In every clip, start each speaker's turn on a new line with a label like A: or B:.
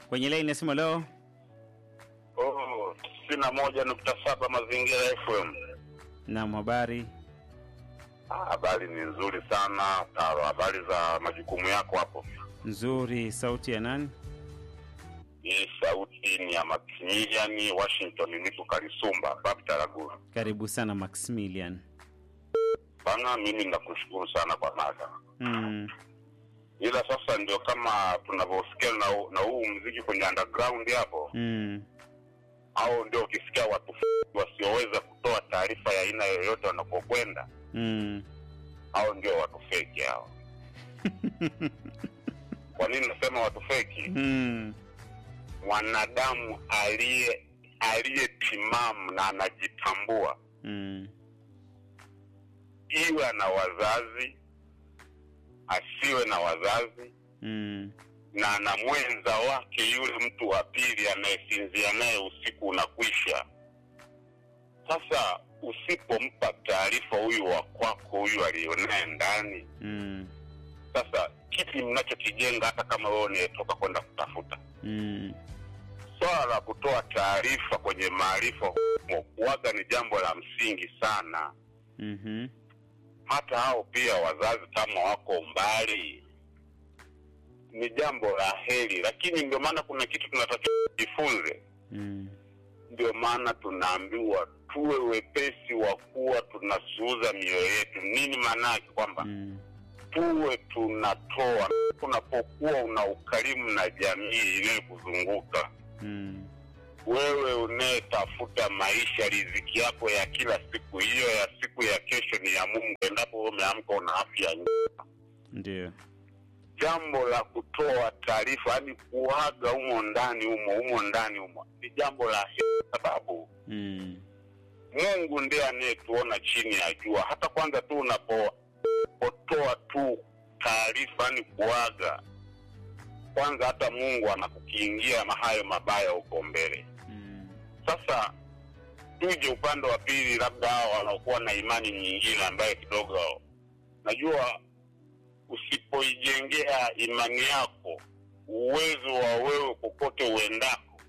A: kwenye laini ya simu leo.
B: Oh, tisini na moja nukta saba Mazingira FM.
A: Naam, habari
B: Ah, Habari ni nzuri sana Taro, habari za majukumu yako hapo.
A: nzuri. Sauti ya nani?
B: Hii sauti ni ya Maximilian Washington, niko Kalisumba Babu Taragura.
A: Karibu sana Maximilian.
B: Bana, mimi nakushukuru sana kwa mada,
A: Mm.
B: ila sasa ndio kama tunavyosikia na, na huu mziki kwenye underground hapo,
A: Mm.
B: au ndio ukisikia watu wasioweza kutoa taarifa ya aina yoyote wanapokwenda,
A: Mm.
B: au ndio watu feki hao. Kwa nini nasema watu feki?
A: Mm.
B: mwanadamu aliye aliyetimamu na anajitambua,
A: Mm.
B: iwe ana wazazi asiwe na wazazi,
A: Mm.
B: na ana mwenza wake yule mtu wa pili anayesinzia naye usiku unakwisha. Sasa usipompa taarifa huyu wa kwako huyu aliyonaye ndani,
A: Mm.
B: sasa kipi mnachokijenga, hata kama wewe unayetoka kwenda kutafuta
A: Mm.
B: swala la kutoa taarifa kwenye maarifa humo kuwaga ni jambo la msingi sana.
A: Mhm.
B: Hata hao pia wazazi kama wako mbali, ni jambo la heri, lakini ndio maana kuna kitu tunatakiwa tujifunze.
A: Mm.
B: Ndio maana tunaambiwa tuwe wepesi wa kuwa tunasuuza mioyo yetu. Nini maana yake? Kwamba
A: Mm.
B: tuwe tunatoa unapokuwa una ukarimu na jamii inayokuzunguka
A: Mm.
B: wewe unayetafuta maisha, riziki yako ya kila siku, hiyo ya siku ya kesho ni ya Mungu. Endapo wewe umeamka una afya njema,
A: Ndio.
B: jambo la kutoa taarifa, yani kuaga humo ndani humo humo ndani humo, ni jambo la heri, sababu
A: Mm.
B: Mungu ndiye anayetuona chini ya jua. Hata kwanza tu unapotoa tu taarifa, yani kuaga, kwanza hata Mungu anakukiingia mahayo mabaya huko mbele.
A: Mm.
B: Sasa tuje upande wa pili, labda hao wanaokuwa na imani nyingine ambayo kidogo, najua usipoijengea imani yako uwezo wa wewe kokote uendako,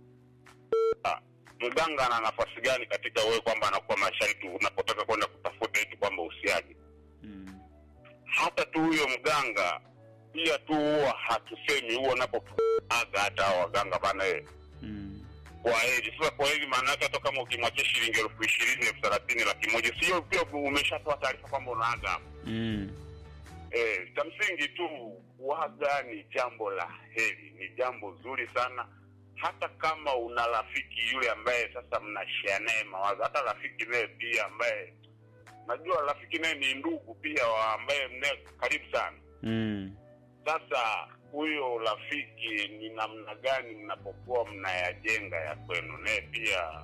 B: ah, mganga ana nafasi gani katika wewe, kwamba anakuwa masharti unapotaka kwenda kutafuta eti kwamba usiaje?
A: Mm.
B: Hata tu huyo mganga pia tu huwa hatusemi huwa unapoaga hata hao waganga bana eh,
A: Mm.
B: kwa heri. Sasa kwa heri maana yake hata kama ukimwachia shilingi elfu ishirini elfu thelathini laki moja, sio pia umeshatoa taarifa kwamba unaaga hapo.
A: Mm.
B: Eh, cha msingi tu kuaga ni jambo la heri, ni jambo zuri sana. Hata kama una rafiki yule ambaye sasa mnashare naye mawazo, hata rafiki naye pia ambaye najua rafiki naye ni ndugu pia wa ambaye mnaye karibu sana.
A: Mm.
B: Sasa huyo rafiki ni namna gani mnapokuwa mnayajenga ya kwenu, naye pia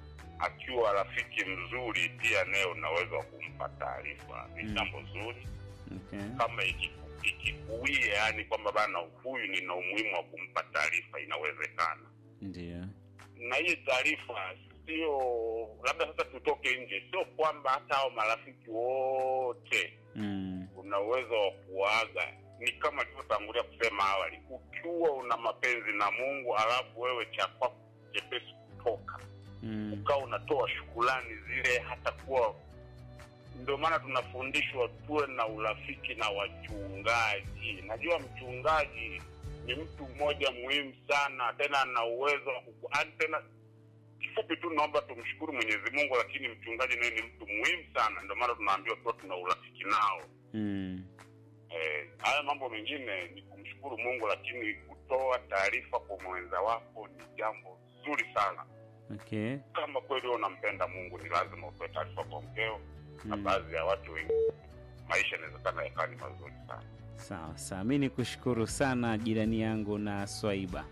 B: akiwa rafiki mzuri, pia naye unaweza kumpa taarifa. Ni
A: Mm.
B: jambo zuri
A: Okay.
B: kama ikiku- ikikuia, yani kwamba bana, huyu nina umuhimu wa kumpa taarifa, inawezekana.
A: Ndio.
B: Na hii taarifa sio labda sasa tutoke nje, sio kwamba hata hao marafiki wote
A: Mm.
B: una uwezo wa kuaga. Ni kama tulivyotangulia kusema awali, ukiwa una mapenzi na Mungu alafu wewe cha kwako chepesi kutoka
A: Mm.
B: ukawa unatoa shukulani zile, hata kuwa ndio maana tunafundishwa tuwe na urafiki na wachungaji. Najua mchungaji ni mtu mmoja muhimu sana, tena ana uwezo wa kuku- yaani tena kifupi tu naomba tumshukuru Mwenyezi Mungu, lakini mchungaji naye ni mtu muhimu sana, ndio maana tunaambiwa tuwa tuna urafiki nao.
A: Mm.
B: Eh, haya mambo mengine ni kumshukuru Mungu, lakini kutoa taarifa kwa mwenza wako ni jambo zuri sana.
A: Okay.
B: Kama kweli wewe unampenda Mungu, ni lazima utoe taarifa kwa mkeo na
A: Mm.
B: baadhi ya watu wengi, maisha inawezekana yakawa ni mazuri sana.
A: Sawa sawa, mi ni kushukuru sana jirani yangu na Swaiba.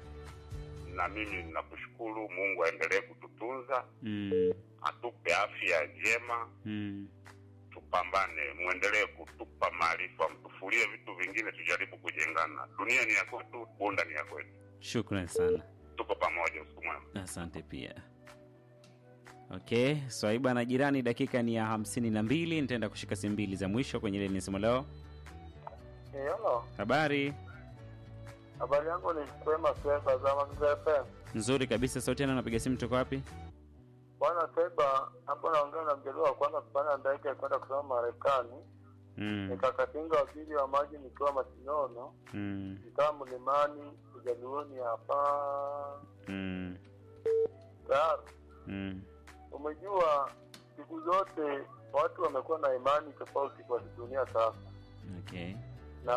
B: Na mimi ninakushukuru, Mungu aendelee kututunza,
A: Mm.
B: atupe afya njema,
A: Mm.
B: tupambane, mwendelee kutupa maarifa, mtufulie vitu vingine, tujaribu kujengana. Dunia ni ya kwetu, Bunda ni ya kwetu,
A: Shukran sana,
B: tuko pamoja. Usiku mwema.
A: asante pia. Okay, Swaiba na jirani, dakika ni ya hamsini na mbili. Nitaenda kushika simu mbili za mwisho kwenye leni simu leo.
C: Hello,
A: Habari
C: Habari yangu ni kwema Seba za Mazingira FM.
A: Nzuri kabisa. Sauti yana napiga simu toka wapi?
C: Bwana Seba, hapo naongea na mjadala wa kwanza kupanda ndege kwenda kusoma Marekani.
A: Mm.
C: Nikakatinga waziri wa maji nikiwa Masinono,
A: Mm.
C: nikaa mlimani ujaluoni hapa.
A: Mm.
C: Tayari
A: Mm.
C: umejua, siku zote watu wamekuwa na imani tofauti kwa dunia sasa,
A: Okay.
C: na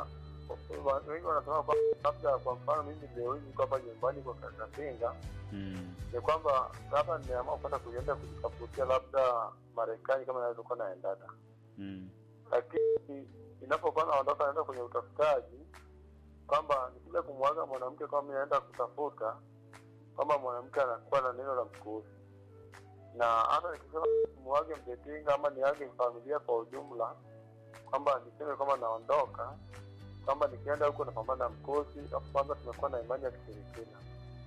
C: wa- wengi wanasema kwamba labda, kwa mfano mimi leo hii niko hapa nyumbani kwa Kakatinga
A: Mm.
C: ni kwamba labda nimeamua kwenda kuenda kujitafutia labda Marekani kama naweza kuwa naendana,
A: Mm.
C: lakini inapokuwa naondoka naenda kwenye utafutaji, kwamba nikija kumwaga mwanamke kama mimi naenda kutafuta, kwamba mwanamke anakuwa na neno la mkuzi, na hata nikisema mwage mjetinga ama niage familia kwa ujumla, kwamba niseme kwamba naondoka, kwamba nikienda huko napambana na mkosi, alafu kwanza tumekuwa na imani ya kishirikina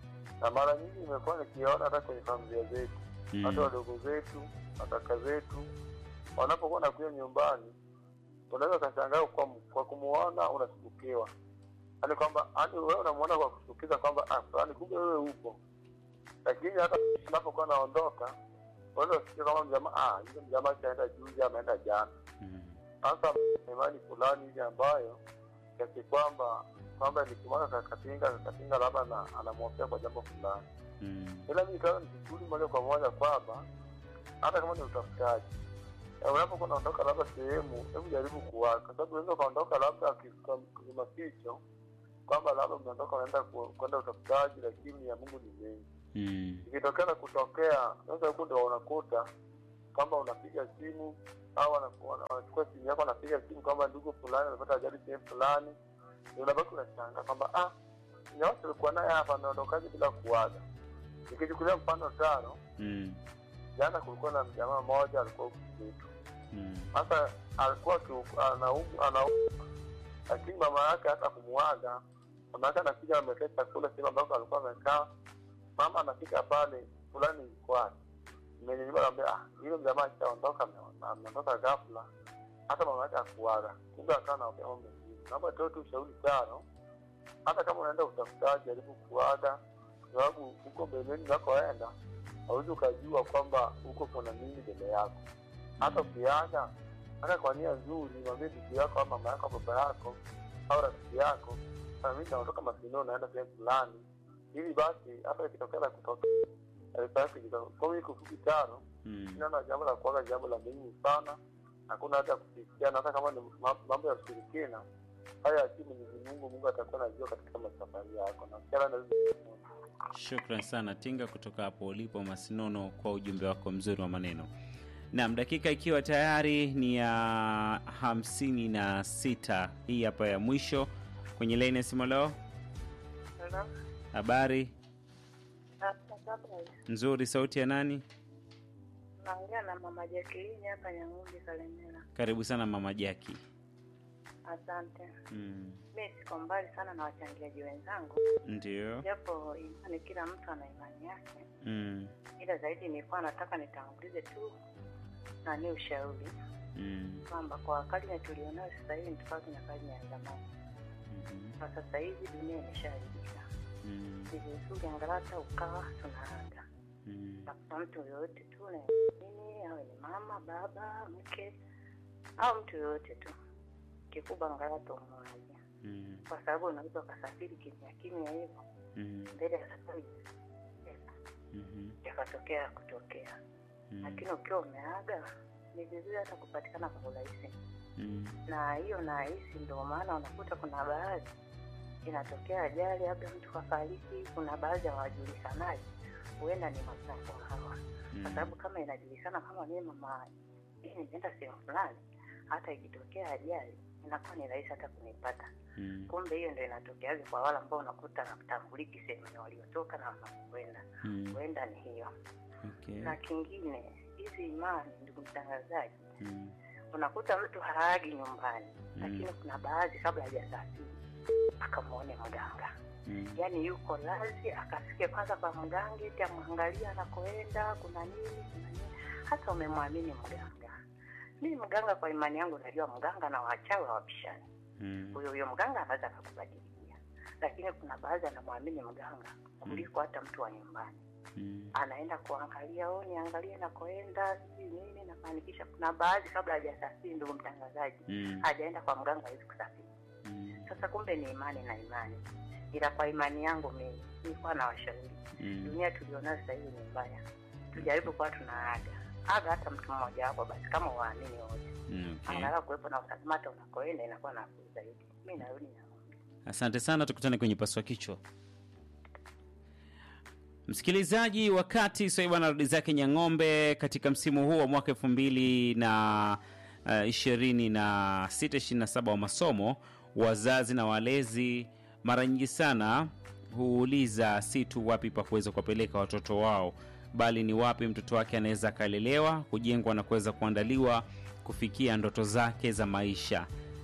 C: na mara nyingi nimekuwa nikiona hata kwenye familia zetu hata
A: Mm.
C: wadogo zetu makaka zetu wanapokuwa nakuja nyumbani unaweza ukashangaa kwa, kwa kumuona unashtukiwa yaani kwamba yaani wewe unamuona kwa kushtukiza kwamba ah, fulani kumbe wewe upo lakini hata unapokuwa naondoka unaweza kusikia kama mjamaa ah, yule mjamaa kaenda juzi ameenda jana
A: Mm.
C: sasa imani fulani hivi ambayo kiasi kwamba kwamba nikimwaga kakatinga kakatinga labda na- anamwofia kwa jambo fulani
A: Mm.
C: ila mi kawa nikishughuli moja kwa moja kwamba hata kama ni utafutaji eh, unapokuwa unaondoka labda sehemu, hebu jaribu kuwaga, kwa sababu unaweza ukaondoka labda kwenye maficho kwamba labda mnaondoka unaenda ku- kwenda utafutaji, lakini ya Mungu ni mengi.
A: Mm.
C: Ikitokea na kutokea, sasa huku ndo unakuta kwamba unapiga simu au wanaku- wana- wanachukua simu yako, wanapiga simu kwamba ndugu fulani amepata ajali sehemu fulani, unabaki unashangaa kwamba ah, nyawote ulikuwa naye hapa ameondokaje bila kuwaga. Nikichukulia mfano tano,
A: Mm.
C: jana kulikuwa na mjamaa mmoja alikuwa huku kwetu.
A: Mm.
C: Sasa alikuwa akiu- anaumwa, anaumwa, lakini mama yake hata kumuaga, mama yake anakuja amekea chakula sehemu ambako alikuwa amekaa. Mama anafika pale, fulani ilikuwa mmenyanyua, naambia ah, yule mjamaa akishaondoka ame- ameondoka ghafla, hata mama yake akuaga. Kumbe akawa naongea mambo mengine. Naomba toe tu ushauri tano, hata kama unaenda utafutaji, jaribu kuaga, kwa sababu huko mbeleni unakoenda hauwezi ukajua kwamba huko kuna nini mbele yako hata ukiaga hata kwa nia nzuri, mwambie ndugu yako au mama yako au baba yako au rafiki yako, "Ah, mimi naondoka Masinoo, naenda sehemu fulani, ili basi hata ikitokea la kutoka taarifa yake ikawa- kwa hiyo kufupi tano,
A: Mm.
C: naona jambo la kuaga jambo la muhimu sana, hakuna hata kufikiana, hata kama ni ma- mambo ya ushirikina haya yakii Mwenyezi Mungu, Mungu atakuwa anajua katika masafari yako na kila na
A: Shukran sana Tinga kutoka hapo ulipo Masinono kwa ujumbe wako mzuri wa maneno. Naam, dakika ikiwa tayari ni ya hamsini na sita hii hapa ya mwisho kwenye laini ya simu leo. Habari nzuri, sauti ya nani?
D: Naongea na mama Jacqueline hapa Nyang'undi Kalemera.
A: Karibu sana mama Jaki.
D: Asante.
A: Mm.
D: Mi siko mbali sana na wachangiaji wenzangu,
A: Ndio.
D: japo imani, kila mtu ana imani yake,
A: Mm.
D: ila zaidi nilikuwa nataka nitangulize tu nani ushauri
A: Mm.
D: kwamba kwa karne tulionayo sasa hivi ni tofauti na karne ya zamani.
A: Mhm.
D: Kwa sasa hivi dunia imeshaharibika,
A: Mm.
D: ni vizuri angalau hata ukawa tunaanda
A: Mm.
D: tafuta mtu yoyote tu na nini, awe ni mama, baba, mke au mtu yoyote tu, kikubwa angalau tumwaje
A: Mm.
D: kwa sababu unaweza ukasafiri kimya kimya hivyo
A: Mm.
D: mbele ya safari
A: Mhm.
D: yakatokea kutokea,
A: Mm.
D: lakini ukiwa umeaga ni vizuri hata kupatikana kwa urahisi,
A: Mm.
D: na hiyo nahisi ndio maana unakuta kuna baadhi inatokea ajali, labda mtu kafariki, kuna baadhi hawajulikanaji, huenda ni mazako hawa, kwa sababu kama inajulikana kama mimi mama hii nimeenda sehemu fulani, hata ikitokea ajali inakuwa ni rahisi hata kunipata.
A: Mm.
D: kumbe hiyo ndio inatokeaje kwa wale ambao unakuta hatambuliki sehemu ya waliotoka na wanakwenda
A: Mm.
D: huenda ni hiyo
A: Okay.
D: na kingine hizi imani ndugu mtangazaji
A: Mm.
D: unakuta mtu haagi nyumbani
A: Mm.
D: lakini kuna baadhi kabla hajasafiri akamwone mganga
A: Mm.
D: yaani yuko lazi akafike kwanza kwa mganga eti amwangalia anakoenda kuna nini kuna nini hata umemwamini mganga mimi mganga kwa imani yangu najua mganga na wachawi hawapishani
A: Mm.
D: huyo huyo mganga anaweza akakubadilia lakini kuna baadhi anamwamini mganga kuliko hata mtu wa nyumbani
A: Mm.
D: anaenda kuangalia o niangalie nakoenda sijui nini nafanikisha kuna baadhi kabla hajasafiri ndugu mtangazaji
A: Mm.
D: hajaenda kwa mganga hawezi kusafiri
A: Mm.
D: sasa kumbe ni imani na imani ila kwa imani yangu mimi nilikuwa na washauri
A: Mm.
D: dunia tulionayo sasa hivi ni mbaya tujaribu kuwa tunaaga aga hata mtu mmoja wapo basi kama waamini wote
A: Mm, okay.
D: angalau kuwepo na usalama hata unakoenda inakuwa nafuu zaidi mi narudi na
A: Asante sana, tukutane kwenye paswa kichwa. Msikilizaji, wakati Swaiba anarudi zake Nyang'ombe katika msimu huu wa mwaka elfu mbili na uh, ishirini na sita ishirini na saba wa masomo, wazazi na walezi mara nyingi sana huuliza si tu wapi pa kuweza kuwapeleka watoto wao, bali ni wapi mtoto wake anaweza akalelewa, kujengwa na kuweza kuandaliwa kufikia ndoto zake za maisha.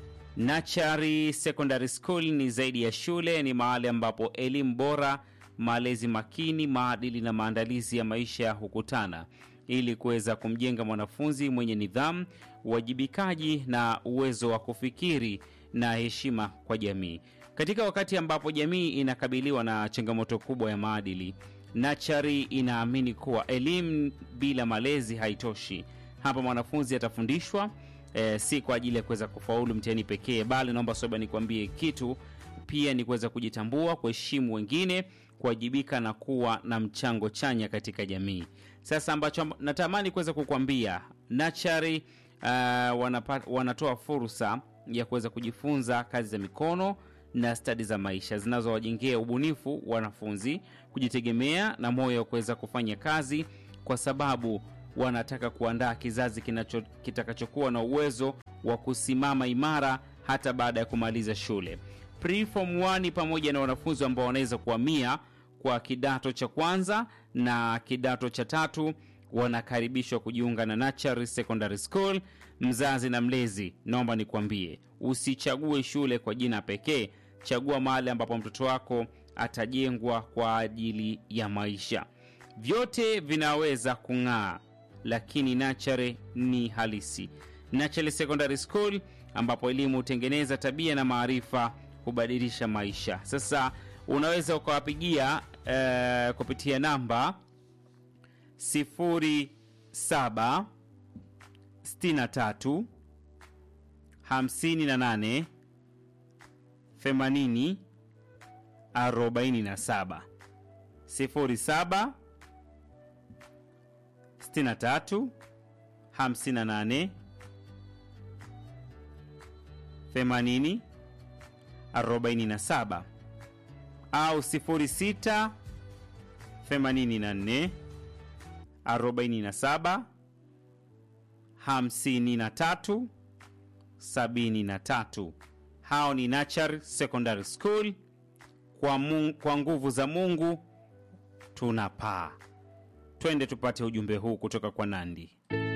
A: Nachari Secondary School ni zaidi ya shule, ni mahali ambapo elimu bora, malezi makini, maadili na maandalizi ya maisha hukutana ili kuweza kumjenga mwanafunzi mwenye nidhamu, uwajibikaji na uwezo wa kufikiri na heshima kwa jamii. Katika wakati ambapo jamii inakabiliwa na changamoto kubwa ya maadili, Nachari inaamini kuwa elimu bila malezi haitoshi. Hapa mwanafunzi atafundishwa eh, si kwa ajili ya kuweza kufaulu mtihani pekee, bali naomba soba nikwambie kitu pia ni kuweza kujitambua, kuheshimu wengine, kuwajibika na kuwa na mchango chanya katika jamii. Sasa ambacho natamani kuweza kukwambia Nachari uh, wanapa, wanatoa fursa ya kuweza kujifunza kazi za mikono na stadi za maisha zinazowajengea ubunifu wanafunzi, kujitegemea na moyo wa kuweza kufanya kazi, kwa sababu wanataka kuandaa kizazi kinacho kitakachokuwa na uwezo wa kusimama imara hata baada ya kumaliza shule. Preform 1 pamoja na wanafunzi ambao wanaweza kuhamia kwa kidato cha kwanza na kidato cha tatu wanakaribishwa kujiunga na Nachari Secondary School. Mzazi na mlezi, naomba nikwambie, usichague shule kwa jina pekee. Chagua mahali ambapo mtoto wako atajengwa kwa ajili ya maisha. Vyote vinaweza kung'aa, lakini Nachare ni halisi. Nachare Secondary School ambapo elimu hutengeneza tabia na maarifa hubadilisha maisha. Sasa unaweza ukawapigia eh, kupitia namba 07 63 58 80 47 07 63 58 80 47 au 06 84 47 53 73. Hao ni Nachar Secondary School. Kwa, mu, kwa nguvu za Mungu tunapaa. Twende tupate ujumbe huu kutoka kwa Nandi.